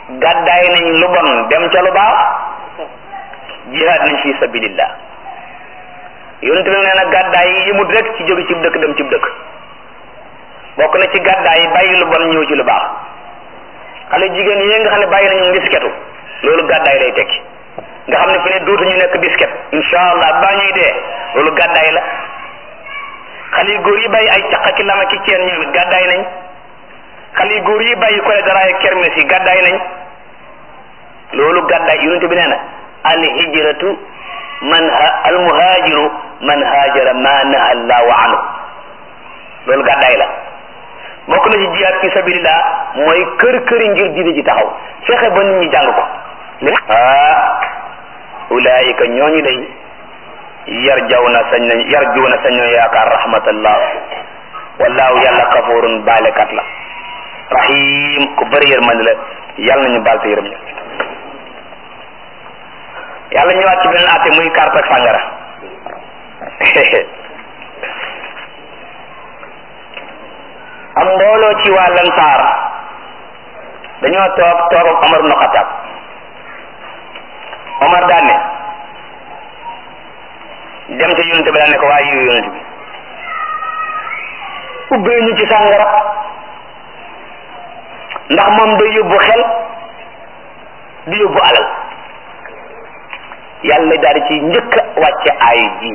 gàddaay nañ lu bon dem ca lu baax jihaad nañ fi sabilillah yonente bi nee na gàddaay yi yëmut rek ci jóge ci dëkk dem ci dëkk bokk na ci gàddaay yi bàyyi lu bon ñëw ci lu baax xale jigéen yi nga xam ne bàyyi nañu disketu loolu gàddaay lay tekki nga xam ne fi ne dootuñu nekk disket insha allah baa ñuy dee loolu gàddaay la xale yu góor yi bàyyi ay caq ki lama ki ceen ñoom it gàddaay nañ xale yu góor yi bàyyi kole daraay kermes yi gàddaay nañ loolu gàddaay yonente bi nee na al hijratu man al muhajiru man hajara ma naha allahu anhu loolu gàddaay la bokk na ci jihaad fi sabilillah mooy kër këri ngir diine ji taxaw fexe ba nit ñi jàng ko ah ulaayika ñooñu day yar jaw na sañ nañ yar juu na sañoo yaakaar rahmatallah wallahu yàlla kafurun baalekat la rahim ku bëri yërmande la yàlla nañu baal te yërëm ñu yàlla ñëwaat ci beneen atte muy carte ak sàngara am mbooloo ci waa lansaar dañoo toog toog ak Omar ibn Khattab Omar daan ne dem ca yonente bi daan ne ko waaye yow yonente bi ubbee ñu ci sàngara ndax moom day yóbbu xel di yóbbu alal yàlla daal di ci njëkk a wàcce aay ji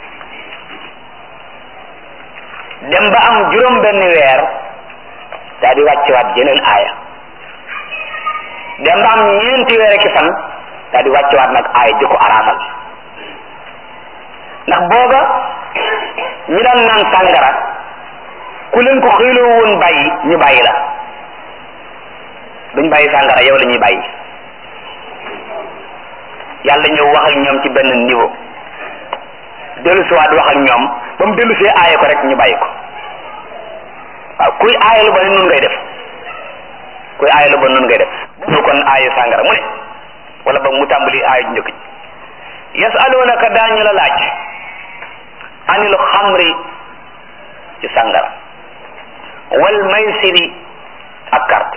dem ba am juróom benn weer daal di wàccewaat jeneen aaya dem ba am ñeenti weer ki fan daal di wàccewaat nag aaya di ko araamal ndax booba ñi daan naan sàngara ku leen ko xëyloo woon bàyyi ñu bàyyi la duñ bàyyi sàngara yow la ñuy bàyyi yàlla ñëw wax ak ñoom ci benn niveau dellu siwaat wax ak ñoom ba mu dellu see aaye ko rek ñu bàyyi ko waaw kuy aaye lu ba nun ngay def kuy aaye lu ba nun ngay def bu kon aaye sàngara mu ne wala ba mu tàmbali aaye njëkk ji yasalunaka daañu la laaj anil xamri ci sàngara wal maysiri ak carte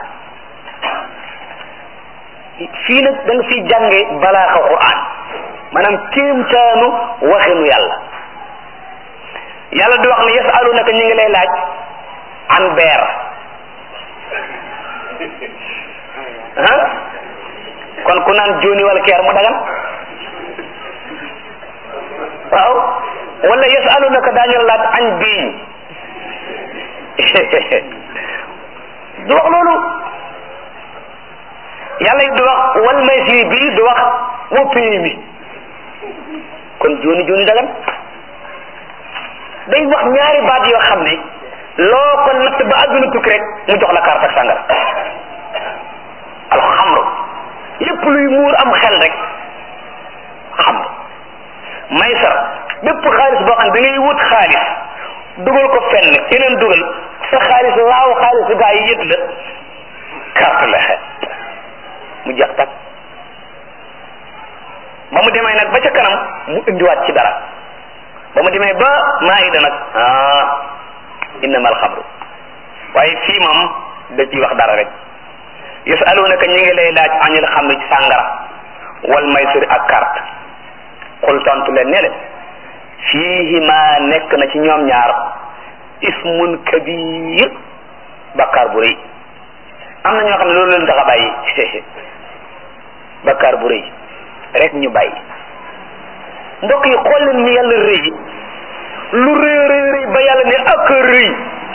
fii nag da nga fi jànge balaaxa quran maanaam kéemtaanu waxinu yàlla yàlla di wax ne yasalunaka ñu ngi lay laaj an beer ah kon ku naan jooni wala keer mu dagan waaw wala yasalunaka daañu la laaj añ biiñ du wax loolu yàlla it du wax wal maysir bi du wax wa pays bi kon jooni jooni dagan day wax ñaari baat yoo xam ne loo ko natt ba àdduna tukki rek mu jox la carte ak sàngara alxamru lépp luy muur am xel rek xamru maysar bépp xaalis boo xam ne da ngay wut xaalis dugal ko fenn keneen dugal sa xaalis laaw xaalis gaa yi yët la carte la mu jeex tak ba mu demee nag ba ca kanam mu indiwaat ci dara ba mu demee ba maayida nag ah innama alxamru waaye fii moom da ciy wax dara rek yasalunaka ñi ngi lay laaj anil xamri ci sàngara wal maysir ak carte xul tontu leen ne leen fiihima nekk na ci ñoom ñaar ismun kabir bakkaar bu rëy am na ñoo xam ne loolu leen tax a bàyyi bakkaar bu rëy rek ñu bàyyi mbokk yi xool leen ni yàlla rëy lu rëy rëy rëy ba yàlla ne ak rëy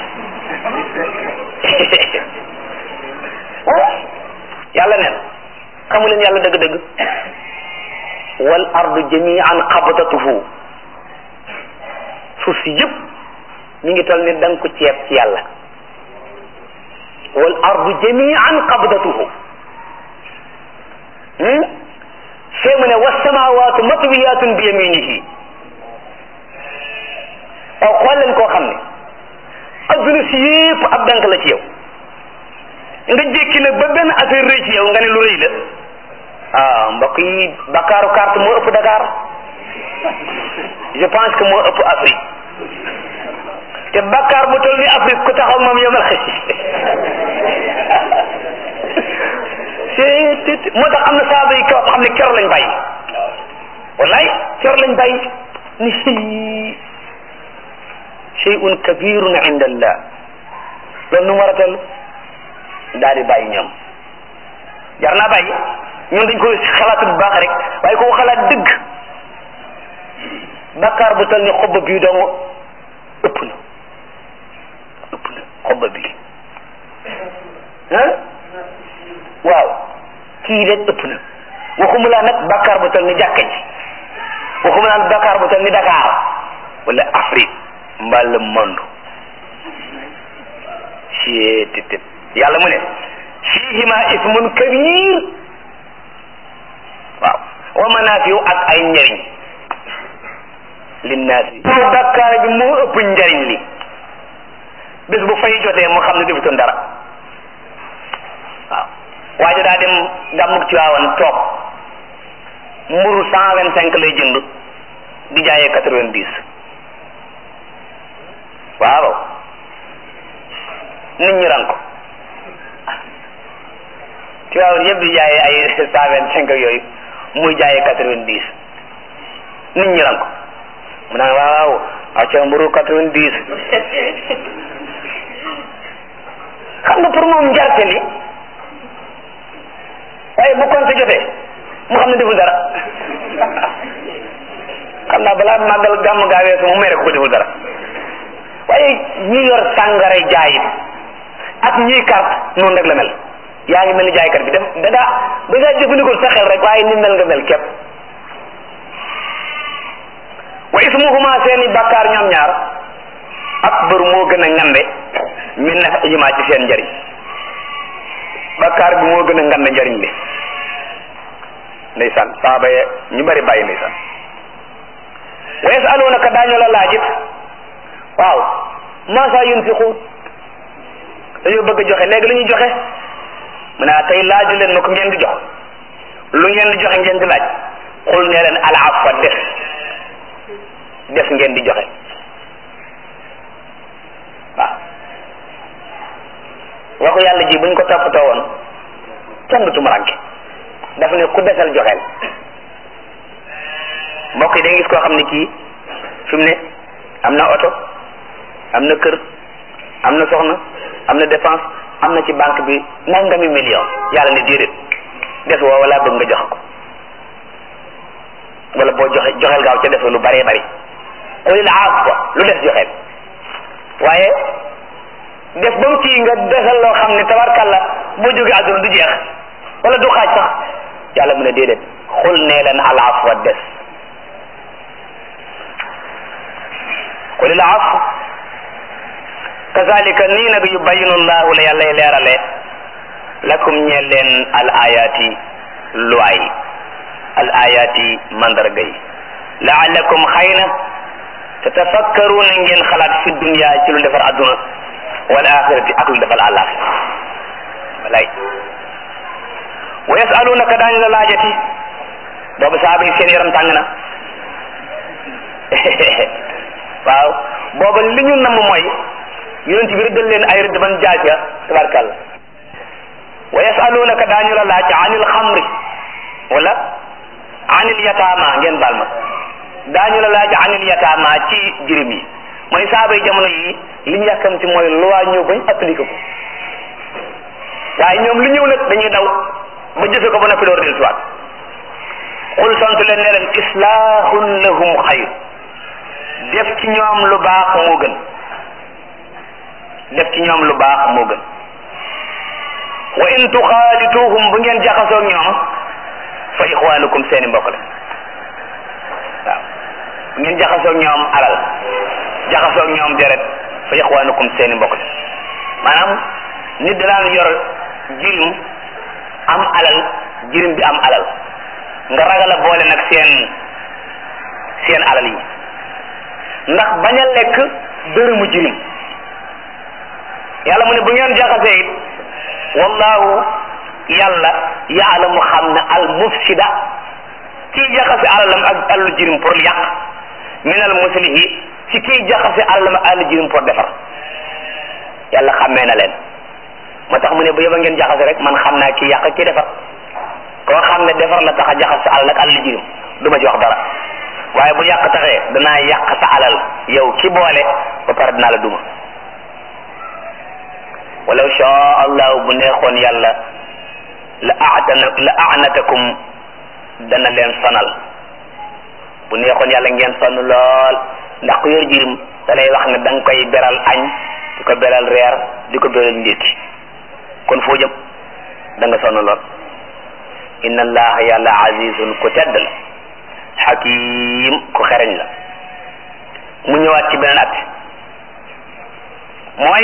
yàlla neen xamu leen yàlla dëgg-dëgg wal ardu jamian qabdatuhu suuf si yëpp mi ngi toll ni da nga ko ceeb ci yàlla wal ardu jamian qabdatuhu fee mu ne wasamawaatu matwiyatun bi yaminihi waaw xool leen koo xam ne adduna si yëpp ab dank la ci yow nga jékki nag ba benn affaire rëy ci yow nga ne lu rëy la ah mbokk yi Bakaaru carte moo ëpp Dakar je pense que moo ëpp Afrique te Bakar bu toll ni Afrique ku taxaw moom yomal xëy seet moo tax am na saaba yi kaw xam ne kero lañ bàyyi wallaay kero lañ bàyyi ni shay'un kabirun inda allah loolu nu mu war a toll daal di bàyyi ñoom jar naa bàyyi ñoom dañ koy xalaat bu baax rek waaye ko xalaat dëgg bakkaar bu toll ni xob bii dong ëpp na ëpp na xob bii ah waaw kii rek ëpp na waxuma laa nag bakkaar bu toll ni jàkka ji waxuma laa bakkaar bu toll ni Dakar wala Afrique mbaa le monde cietitét yàlla mu ne fihima ismun kabir waaw wa manafiu ak ay njariñ linnaasi bakkaar bi moo ëpp njariñ li bés bu fay jotee mu xam ne defutoon dara waaw waaye daa dem gàmmug ci waawan toog mburu cent vingt cinq lay jënd di jaayee quatre vingt dix waaw nit ñi ran ko ci waawan yëpp di jaayee ay cent vingt cinq yooyu muy jaayee quatre vingt dix nit ñi ran ko mu naan waaw acca mburu quatre vingt dix xam nga pour moom njarte li waaye bu compte jotee mu xam ne deful dara xam naa balaa màggal gàmm gaa weesu mu mere ko ko deful dara waaye ñi yor sàngara jaayit ak ñiy carte noonu rek la mel yaa ngi mel ni jaaykat bi def da daa da ngaa jëfandikoo sa xel rek waaye ni mel nga mel képp wa ismuhuma seeni bakkaar ñoom ñaar akbar moo gën a ngande min nafihima ci seen njariñ bakkaar bi moo gën a ngande njariñ li ndeysaan saaba ye ñu bari bàyyi ndeysaan wa yasalunaka daañu la laajit waaw maasa yunfiqun dañoo bëgg a joxe léegi lu ñuy joxe mu ne tey laaju leen ma ko ngeen di jox lu ngeen di joxe ngeen di laaj xul ne leen al afwa def def ngeen di joxe waaw waxu yàlla ji buñ ko toppatoo woon kenn du tumuranke daf ne ku desal joxeel mbokk yi da gis koo xam ne kii fi mu ne am na oto am na kër am na soxna am na dépense am na ci banque bi nangami million yàlla ne déedéet des woo wala bëgg nga jox ko wala boo joxe joxeel gaaw ca def lu bëree bëri xulil afwa lu des joxeel waaye def ba mu kii nga desal loo xam ne tabarkalla boo jógee àdduna du jeex wala du xaaj sax yàlla mu ne déedéet xul nee leen al afwa des xulil afwa kazalika nii nag yubayinu llahu la yàllay leerale lakum ñeel leen al ayati luwaay al ayati mandarga yi laalakum xëy na tatafakkaruuna ngeen xalaat fi dunya ci lu defar adduna wal axirati ak lu defal àllaaxira walay wa yasalunaka daañu la laajati boobu saaba yi seen yaram tàng na waaw booba li ñu namm mooy yonent bi rëddal leen ay rëdd ban jaaj ya tabarkàlla wa yasalunaka daañu la laaj anil xamri wala anil yataama ngeen baal ma daañu la laaj anil yataama ci jirim yi mooy saaba yi jamono yi li ñu yàkkamti mooy loi ñëw bañ appliqué ko waaye ñoom lu ñëw nag dañuy daw ba jëfe ko ba noppi door del siwaat xul sant leen ne leen islahun lahum xayr def ci ñoom lu baax moo gën def ci ñoom lu baax moo gën wa in tuxaalituhum bu ngeen jaxasoog ñoom fa ixwaanukum seeni mbokk la waaw bu ngeen jaxasoog ñoom alal jaxasoog ñoom deret fa ixwaanukum seeni mbokk la maanaam nit danaan yor jirim am alal jirim bi am alal nga ragal a boole nag seen seen alal yi ndax bañ a lekk dërëmu jirim yàlla mu ne bu ngeen jaxasee it wallahu yàlla yaalamu xam ne al mufsida kii jaxase alalam ak alalu jirim pour yàq min al muslihi ci kii jaxase alalam ak alalu jirim pour defar yàlla xàmmee na leen moo tax mu ne bu yëba ngeen jaxase rek man xam naa kii yàq kii defar koo xam ne defar la tax a jaxas sa alal nag alal jirim du ma ci wax dara waaye bu yàq taxee danaa yàq sa alal yow ki boole ba pare dinaa la duma walaw shaa allahu bu neexoon yàlla la aatana la aanatakum dana leen sonal bu neexoon yàlla ngeen sonn lool ndax ku yor jirim da lay wax ne da nga koy beral añ di ko beral reer di ko beral ndékki kon foo jëm da nga sonn lool inna allaha yàlla azizun ku tedd la xakim ku xereñ la mu ñëwaat ci beneen at mooy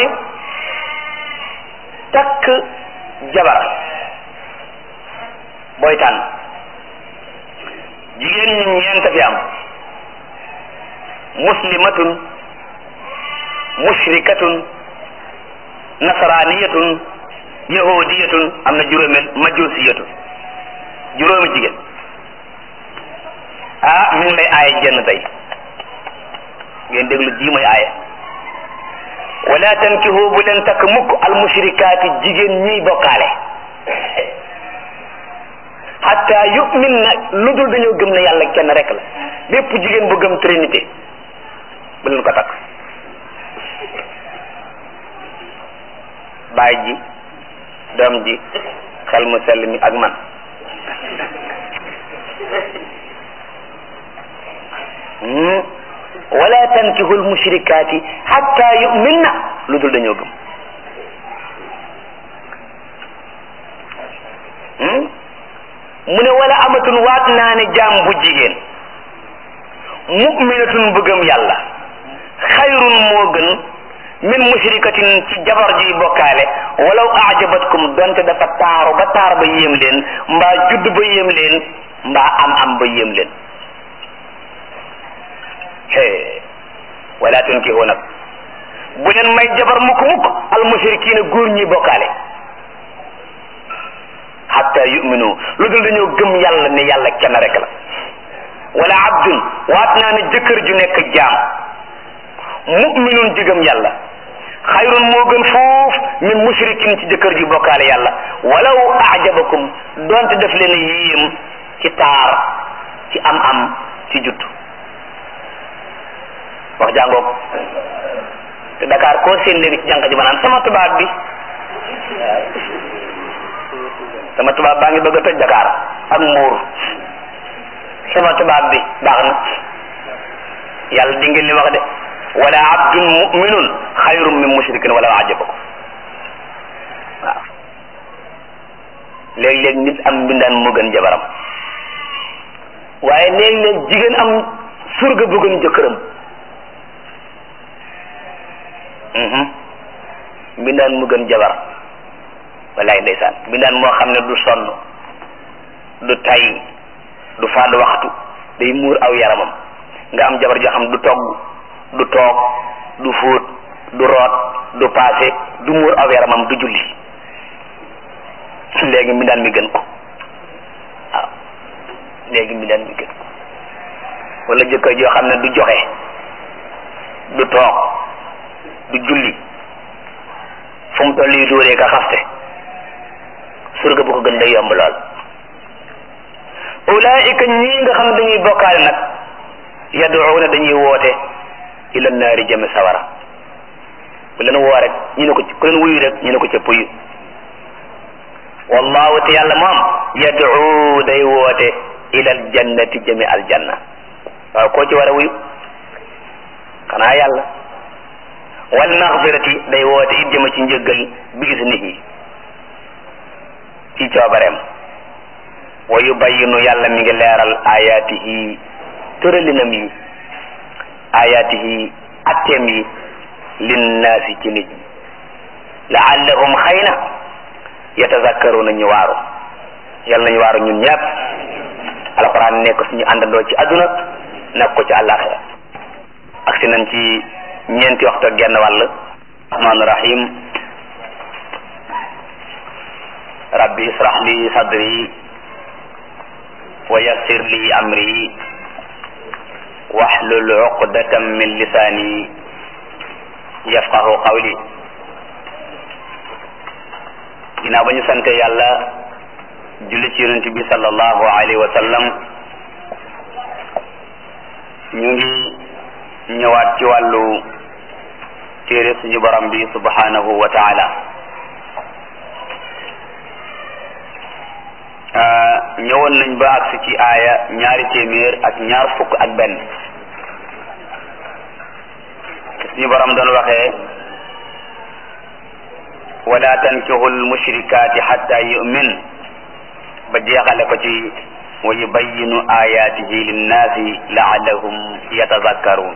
takk jabar booy tànn jigéen ñi ñeent fi am muslimatun mushrikatun nasraniyatun yahudiyatun am na juróomeel majusiyatun juróomi jigéen ah mi ngi lay aaye jenn tey ngeen déglu ji mooy aaye wala tankihu bu leen takk mukk al mushrikaati jigéen ñiy bokkaale hatta yu'min na lu dul dañoo gëm ne yàlla kenn rek la bépp jigéen bu gëm trinité bu leen ko takk baay ji doom ji xel mu sell mi ak man wala tankihul mushrikaati hatta yu'minna lu dul dañoo gëm mu ne wala amatun waat naa ne jaam bu jigéen mu'minatun bu gëm yàlla xayrun moo gën min mushrikatin ci jabar ji bokkaale walaw ajabatkum donte dafa taaru ba taar ba yéem leen mbaa judd ba yéem leen mbaa am am ba yéem leen hee wala tunkihu nag bu leen may jabar mukk mukk al mushrikina góor ñi bokkaale hatta yuminu lu dul dañoo gëm yàlla ne yàlla kenn rek la wala abdun waat naa ne jëkkër ju nekk jaam muminun ji gëm yàlla xayrun moo gën foof min mushrikin ci jëkkër ji bokkaale yàlla walaw ajabakum donte def leen yéem ci taar ci am am ci judd wax jàngoog te Dakar koo seen léegi ci jànq ji ma naan sama tubaab bi sama tubaab baa ngi bëgg a toj Dakar ak Mbuur sama tubaab bi baax na yàlla di ngeen li wax de wala abdun muminun xayrun min mushrikin wala ajabakum waaw léeg-léeg nit am mbindaan mu gën jabaram waaye léeg-léeg jigéen am surga bu gën jëkkëram mbindaan mu gën jabar wallaay ndeysaan mbindaan moo xam ne du sonn du tay du fadd waxtu day muur aw yaramam nga am jabar joo xam du togg du toog du fóot du root du paase du muur aw yaramam du julli léegi mbindaan mi gën ko waaw léegi mbindaan mi gën ko wala jëkkër joo xam ne du joxe du toog du julli fu mu toll yi dóoree ka xaste surga bu ko gën day yomb lool ulaika ñii nga xam ne dañuy bokkaale nag yaduuna dañuy woote ila naari jëme sawara ku leen woo rek ñu ne ko ku leen wuyu rek ñu ne ko ca puyu wallahu te yàlla moom yaduu day woote ila aljannati jëme aljanna waaw koo ci war a wuyu xanaa yàlla wal maxfirati day woote it jëme ci njëggal bi gis nit ñi ci coobareem wa yubayinu yàlla mi ngi leeral ayaatihi tëralinam yi ayaatihi atteem yi linnaasi ci nit ñi laallahum xëy na yatazakkaruna ñu waaru yàlla nañu waaru ñun ñëpp alquran nekk suñu àndandoo ci àdduna nekk ko ci àllaaxira ak si nañ ci ñeenti waxtu ak genn wàll rahmaan rahim rabbi israh li sadri wa yassir li amri wahlul uqdatan min lisani yafqahu qawli ginnaaw ba ñu sante yàlla julli ci yonent bi sallallahu alayhi wa sallam ñu ngi ñëwaat ci wàllu téere suñu borom bi subhanahu wa taala ñëwoon nañ ba agsi ci aaya ñaari téeméer ak ñaar fukk ak benn suñu borom doon waxee wala tankihu lmushrikaati xatta yumin ba jeexale ko ci wa yubayinu ayatihi linnaasi laallahum yatazakkaruun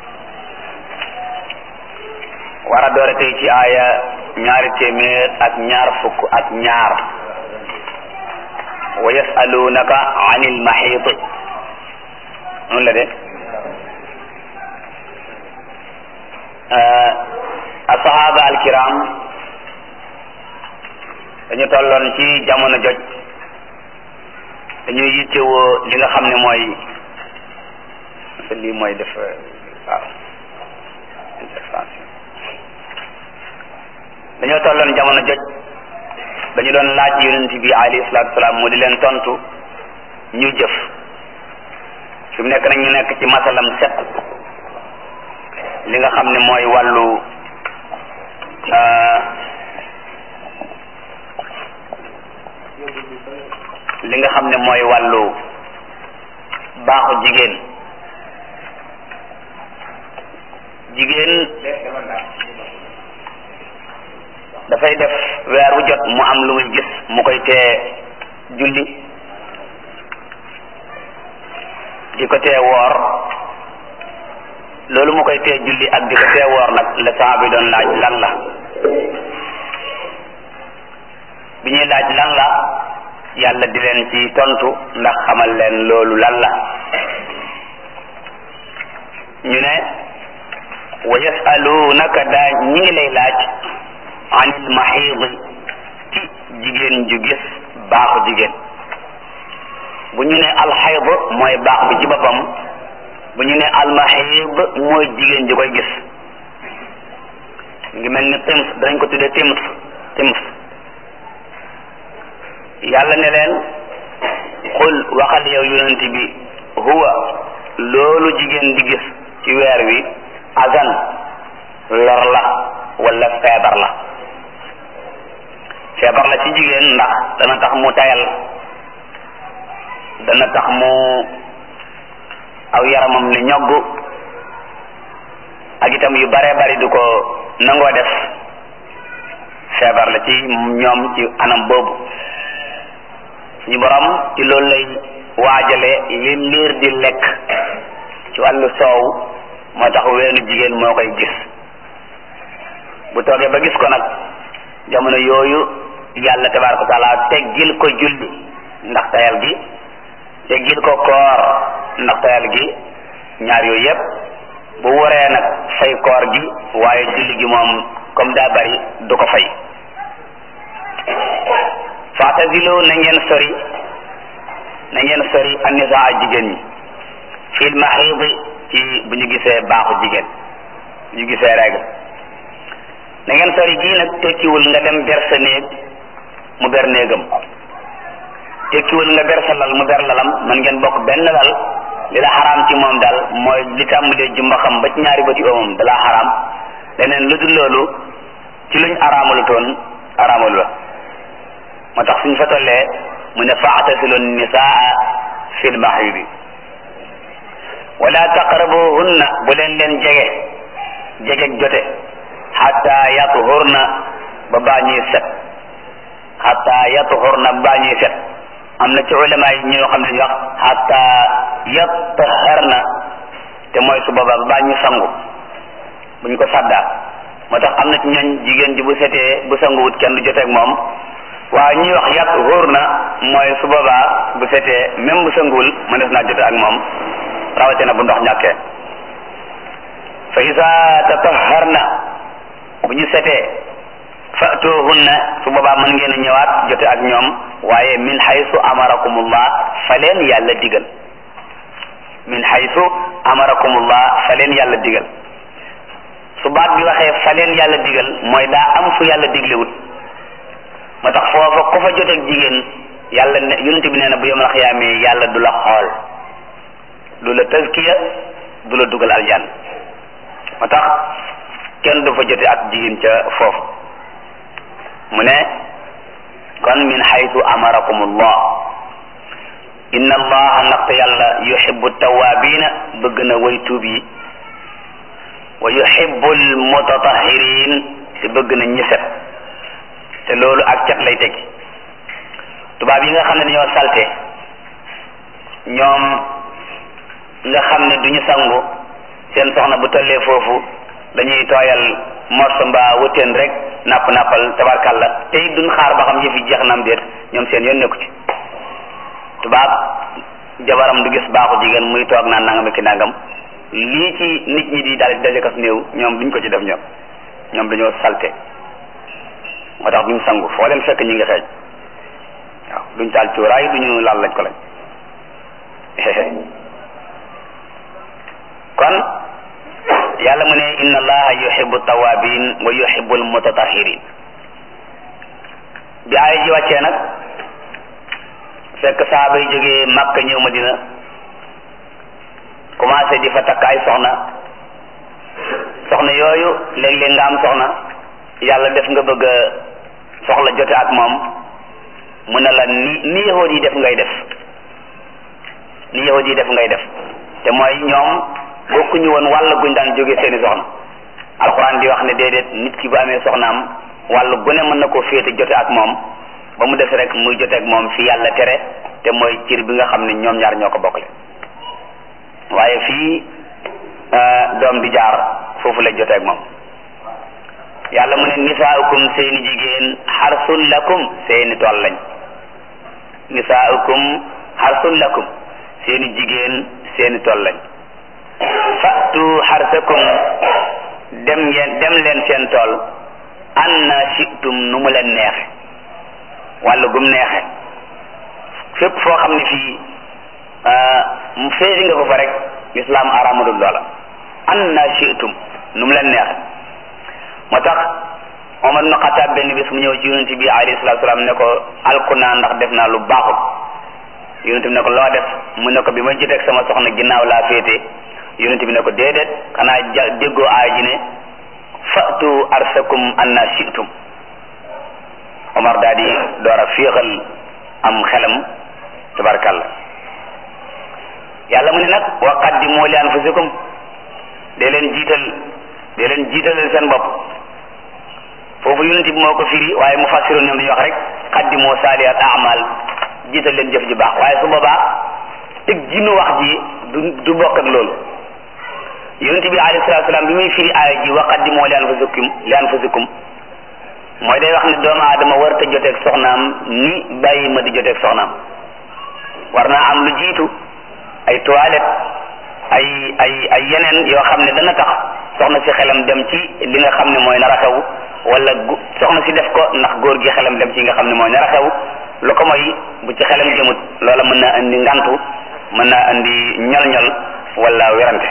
war a doore tey ci aaya ñaari téeméer ak ñaar fukk ak ñaar wa yasalunaka an ilmaxiid noonu la de asahaba alkiram dañu tolloon ci jamono joj dañuy yittewoo li nga xam ne mooy lii mooy def waaw intervention dañoo tolloon jamono joj dañu doon laaj yonent bi alayhi salaatu salaam mu di leen tontu ñuy jëf fi mu nekk nag ñu nekk ci masalam set li nga xam ne mooy wàllu li nga xam ne mooy wàllu baaxu jigéen jigéen dafay def weer wu jot mu am lu muy gis mu koy tee julli di ko tee woor loolu mu koy tee julli ak di ko tee woor nag la saa bi doon laaj lan la bi ñuy laaj lan la yàlla di leen ci tontu ndax xamal leen loolu lan la ñu ne wa yasalunaka daa ñi ngi lay laaj anil maxiidi ci jigéen ju gis baaxu jigéen bu ñu ne alxayd mooy baax bi ci boppam bu ñu ne almaxiid mooy jigéen ju koy gis ngi mel ni tims danañ ko tuddee tims tims yàlla ne leen xul waxal yow yonent bi huwa loolu jigéen di gis ci weer wi azan lor la wala feebar la feebar la ci jigéen ndax dana tax mu tayal dana tax mu aw yaramam ne ñogg ak itam yu bare bari du ko nangoo def feebar la ci ñoom ci anam boobu suñu borom ci loolu lay waajale li liir di lekk ci wàllu soow moo tax weenu jigéen moo koy gis bu toogee ba gis ko nag jamono yooyu yàlla tabaraka wa taala teggil ko julli ndax tayal gi teggil ko koor ndax tayal gi ñaar yooyu yépp bu waree nag fay koor gi waaye julli gi moom comme daa bari du ko fay faatasilu na ngeen sori na ngeen sori annisaa jigéen ñi fil maxiidi ci bu ñu gisee baaxu jigéen bu ñu gisee règle na ngeen sori gii nag tekkiwul nga dem ber sa néeg mu ber néegam tekkiwul nga ber sa lal mu ber lalam man ngeen bokk benn lal li la xaraam ci moom daal mooy li tàmbalee jumba xam ba ci ñaari bëti oomam da la xaraam leneen lu dul loolu ci luñ araamalu toon araamalu la moo tax suñ fa tollee mu ne faatasilu nisaa fil mahidi wala taqrabuhunna bu leen leen jege jege jote xatta yatuhurna ba baa ñuy set xatta yatuhurna ba baa ñuy set am na ci ulama yi ñoo xam ne ñu wax xatta yataharna te mooy su boobaa ba baa ñu sangu bu ñu ko saddaa moo tax am na ci ñooñ jigéen ji bu setee bu sanguwut kenn du joteeg moom waaye ñuy wax yàq wóor na mooy su boobaa bu setee même bu sanguwul mënees naa jote ak moom rawatina bu ndox ñàkkee fa isa tataharna bu ñu setee fatuhunna su boobaa mën ngeen a ñëwaat jote ak ñoom waaye min haythu amarakumullah fa leen yàlla digal min haythu amarakumullah fa leen yàlla digal su baat bi waxee fa leen yàlla digal mooy daa am fu yàlla diglewut moo tax foofa ku fa joteeg jigéen yàlla ne yonent bi nee na bu yomal xiyaamee yàlla du la xool du la tazkiya du la dugal aljan moo tax kenn du fa jote ak jigéen ca foofu mu ne kon min haythu amarakum allah inna allaha ndaxte yàlla yuhibbu tawabina bëgg na way tuub yi wa yuhibbu almutatahirin te bëgg na ñi set te loolu ak cat lay tegi tubaab yi nga xam ne dañoo salte ñoom nga xam ne duñu sangu seen soxna bu tollee foofu dañuy tooyal morso mbaa wëteen rek napp nappal tabarkalla te it duñ xaar ba xam yëf yi jeex na am déet ñoom seen yoon nekku ci tubaab jabaram du gis baaxu jigéen muy toog naan nangam ki nangam lii ci nit ñi di daal daje kas néew ñoom duñ ko ci def ñoom ñoom dañoo salte moo tax duñ sangu foo leen fekk ñi ngi xeeñ waaw duñ taal cuuraay duñu laal lañ ko lañ kon yàlla mu ne inna allaha yuhibbu tawabin wa yuhibbu almutatahirin bi aaya ji wàccee nag fekk saaba yi jógee Makka ñëw Madina commencé di fa takk ay soxna soxna yooyu léeg-léeg nga am soxna yàlla def nga bëgg a soxla jote ak moom mu ne la ni ni yahood yi def ngay def ni yahood yi def ngay def te mooy ñoom bokkuñu woon wàll guñ daan jóge seeni soxna alxuraan di wax ne déedéet nit ki bu amee soxnaam wàll gu ne mën na koo féete jote ak moom ba mu des rek muy jote ak moom fi yàlla tere te mooy cir bi nga xam ne ñoom ñaar ñoo ko bokkle waaye fii doom di jaar foofu la jote ak moom yàlla mu ne nisaaukum seeni jigéen xarsun lakum seeni tool lañ nisaaukum xarsun lakum seeni jigéen seeni tool lañ fatu xarsakum dem ngeen dem leen seen tool anna shitum nu mu leen neexe wàllu gum neexe fépp foo xam ne fii mu féeti nga ko fa rek lislaam aramadul loola anna shitum nu mu leen neexe moo tax Omar ibn Xataab benn bis mu ñëw ci yonent bi alayhi salaatu salaam ne ko alku naa ndax def naa lu baaxul yonent bi ne ko loo def mu ne ko bi ma jiteeg sama soxna ginnaaw laa féete yonent bi ne ko déedéet xanaa ja déggoo aay ji ne fatu arsakum anna shi'tum Omar daal di door a féexal am xelam tabarkalla yàlla mu ne nag wa qaddimu li anfusikum dee leen jiital dee leen jiitalal seen bopp foofu yonent bi moo ko firi waaye mu fassiroon ñoom dañuy wax rek qaddimu saalihat amal jiital leen jëf ji baax waaye su boobaa tëg jinu wax ji du du bokk ak loolu yonent bi alayhi salaatu salaam bi muy firi aaya ji wa qaddimu li anfusikum li anfusikum mooy day wax ne doomu aadama war ta joteeg soxnaam ni bàyyi ma di joteeg soxnaam war naa am lu jiitu ay toilette ay ay ay yeneen yoo xam ne dana tax soxna si xelam dem ci li nga xam ne mooy nar a xew wala soxna si def ko ndax góor gi xelam dem ci nga xam ne mooy nar a xew lu ko mooy bu ci xelam jëmut loola mën naa indi ngantu mën naa indi ñol-ñol wala werante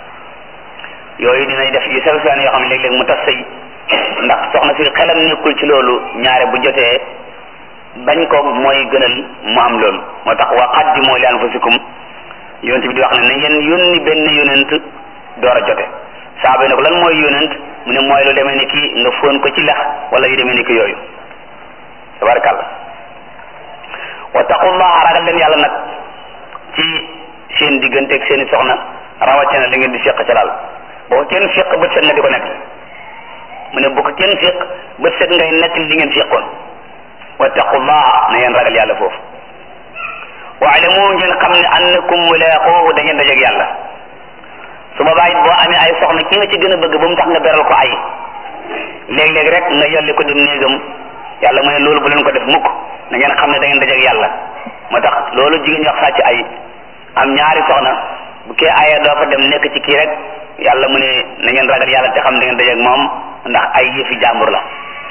yooyu dinay def yu sew sewaan yoo xam ne léeg-léeg mu tas sëy ndax soxna si xelam nekkul ci loolu ñaare bu jotee bañ ko mooy gënal mu am loolu moo tax wa qaddimu li anfusikum yonent bi di wax ne na ngeen yónni benn yonent door a jote saaba yi ne ko lan mooy yonent mu ne mooy lu demee ni ki nga fóon ko ci lex wala yu demee ni ki yooyu tabarakàllah wattaqullaha ragal leen yàlla nag ci seen digganteeg seeni soxna rawatina li ngeen di séq ca laal boo ko kenn séq bët set nga di ko nekk mu ne bu ko kenn séq bët set ngay nekk li ngeen séqoon wattaqullaha na ngeen ragal yàlla foofu waalamu ngeen xam ne annakum mulaaquuhu da ngeen dajeeg yàlla su boobaa it boo amee ay soxna ki nga ci gën a bëgg ba mu tax nga beral ko ay léeg-léeg rek nga yolli ko dem néegam yàlla mu ne loolu bu leen ko def mukk na ngeen xam ne da ngeen dajeeg yàlla moo tax loolu jigéen ñi wax sàcc ay am ñaari soxna bu kee ayee doo fa dem nekk ci kii rek yàlla mu ne na ngeen ragal yàlla te xam da ngeen dajeeg moom ndax ay yëfi jàmbur la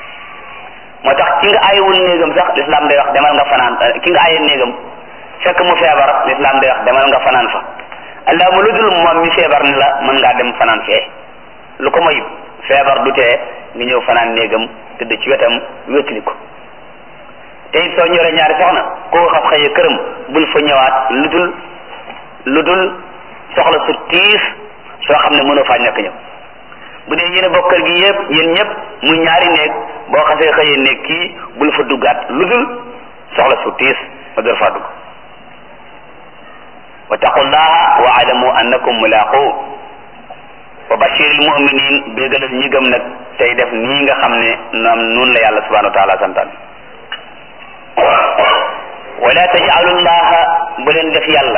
moo tax ki nga ayewul néegam sax lislaam day wax demal nga fanaan ki nga ayee néegam fekk mu feebar lislaam day wax demal nga fanaan fa allah mu lu dul moom mi feebar ni la mën ngaa dem fanaan fee lu ko moy feebar du tee nga ñëw fanaan néegam tëdd ci wetam wétali ko te it soo ñoree ñaari soxna koo xam xëyee këram bul fa ñëwaat lu dul lu dul soxla su tiis soo xam ne mënoo faa ñàkk ñëw bu dee yéen a bokk kër gi yëpp yéen ñëpp muy ñaari néeg boo xasee xëyee néeg kii bul fa duggaat lu dul soxla su tiis nga door faa dugg wa taqullaha wa alamu annakum mulaqu wa bashiril muminin bégalal ñi gëm nag tey def nii nga xam ne noom nun la yàlla subhanahu wa taala santaan wala tajalu llaha bu leen def yàlla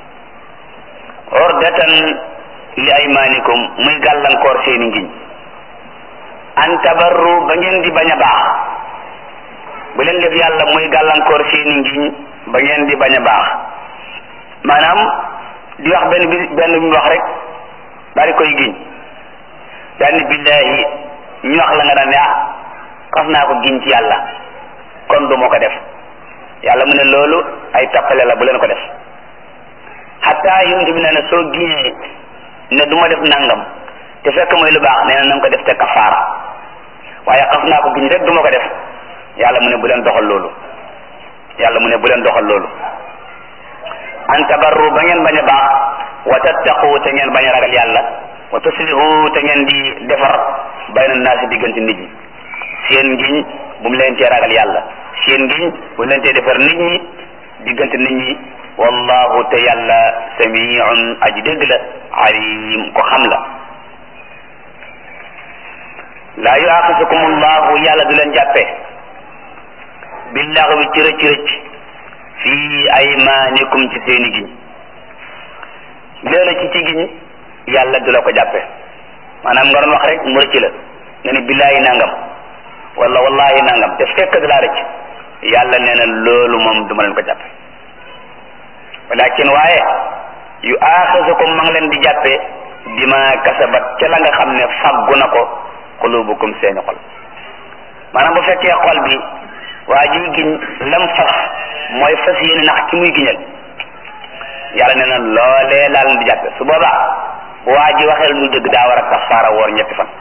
ordatan li aymanikum muy gàllankoor seeni ngiñ an tabarru ba ngeen di bañ a baax bu leen def yàlla muy gàllankoor seeni ngiñ ba ngeen di bañ a baax maanaam di wax benn bi benn bi wax rek daal di koy giñ daal ni billahi ñu wax la nga daan ne ah xas naa ko giñ ci yàlla kon du ma ko def yàlla mu ne loolu ay tappale la bu leen ko def xatta yonent bi nee na soo giñee ne du ma def nangam te fekk mooy lu baax nee na nanga ko def te kafaara waaye xas naa ko giñ rek du ma ko def yàlla mu ne bu leen doxal loolu yàlla mu ne bu leen doxal loolu an tabarru ba ngeen bañ a baax wa tattaqu te ngeen bañ a ragal yàlla wa tuslihu te ngeen di defar bayna naasi diggante nit ñi seen ngiñ bu mu leen tee ragal yàlla seen ngiñ bu mu leen tee defar nit ñi diggante nit ñi wallahu te yàlla samiun aji dégg la alim ko xam la laa yuaxisukum allahu yàlla du leen jàppe billaxwi ci rëcc rëcc fii aymanikum ci seeni giñ léeg ci ci giñ yàlla du la ko jàppe maanaam nga doon wax rek mu rëcc la nga ne billaahi nangam wala wallahi nangam te fekk da laa rëcc yàlla nee na loolu moom du ma leen ko jàppe walakin waaye yu aaxisukum ma ngi leen di jàppe bima kasabat ca la nga xam ne faggu na ko qulubukum seeni xol maanaam bu fekkee xol bi waa ji giñ lam fas mooy fas yéene nax ki muy giñal yàlla nee na loolee laal di jàppe su boobaa bu waa ji waxee lu dëgg daa war a kafaara woor ñetti fan